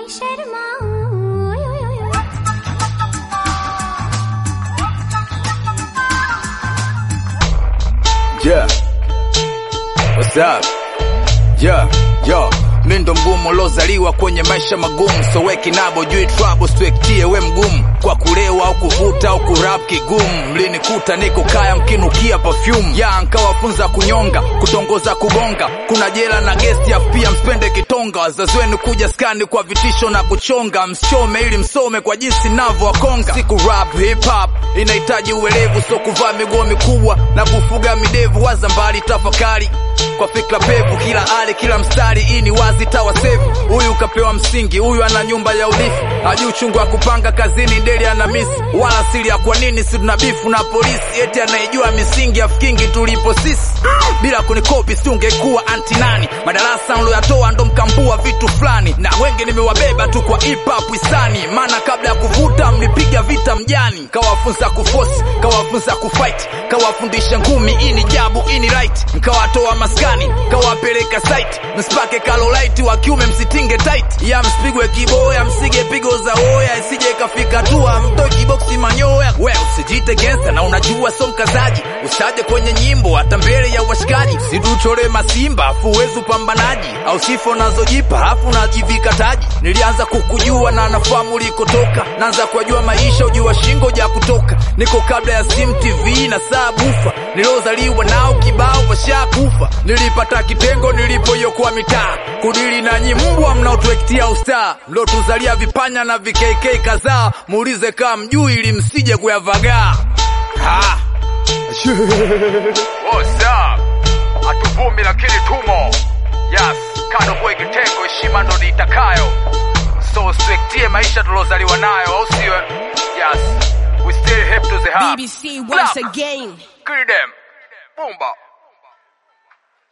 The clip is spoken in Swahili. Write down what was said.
शर्माऊं ओय, ओय, ओय, ओय। Yeah. What's up? Yeah, yo. Mi ndo mgumu uliozaliwa kwenye maisha magumu, so we kinabo jui trouble, siwektie we mgumu kwa kulewa au kuvuta au kurap kigumu. Mlinikuta niko kaya mkinukia perfume ya nkawafunza kunyonga, kutongoza, kugonga, kuna jela na gesti afu pia mspende kitonga. Wazazi wenu kuja skani kwa vitisho na kuchonga, msichome ili msome kwa jinsi navyo wakonga. Siku rap hip hop inahitaji uelevu, so kuvaa miguo mikubwa na kufuga midevu. Waza mbali, tafakari kwa fikra pevu, kila hali, kila mstari, hii ni wazi tawasevu. Huyu kapewa msingi, huyu ana nyumba ya urithi, hajui uchungu wa kupanga kazini, ndeli ana misi wala siri ya kwa nini si tuna bifu na polisi, eti anayejua misingi afikingi tulipo sisi. Bila kunikopi siungekuwa anti nani, madarasa nloyatoa ndo mkambua vitu fulani, na wengi nimewabeba tu kwa hip hop hisani, maana kabla ya kuvuta mlipiga vita mjani, kawafunza kufosi, kawafunza kufight, kawafundisha ngumi, hii ni jabu, hii ni right, nkawatoa maskani, kawapeleka site, msipake kalolite wa kiume msitinge tight, ya msipigwe kiboya, msige pigo za oya, isije ikafika tua mtoe kiboksi manyoya. We usijite gangster na unajua so mkazaji, usaje kwenye nyimbo hata mbele ya washikaji, situchore masimba afu uwezi upambanaji, au sifo nazojipa afu najivika taji. Nilianza kukujua na nafahamu ulikotoka, naanza kujua maisha ujua shingo ja kutoka, niko kabla ya sim TV na saa bufa, niliozaliwa nao kibao washakufa, nilipata kitengo nilipoyokuwa mitaa, kudili nanyi mbwa mnaotuektia usta, mliotuzalia vipanya na vikk kadhaa, muulize kaa mjui ili msije kuyavagaa. Ha! What's up? Hatuvumi lakini tumo. Yes, kado boy kitengo, heshima ndo niitakayo. So swektie maisha tulozaliwa nayo, au sio? Yes, we still hip to the heart. BBC once Black. again. Kill them. Boomba.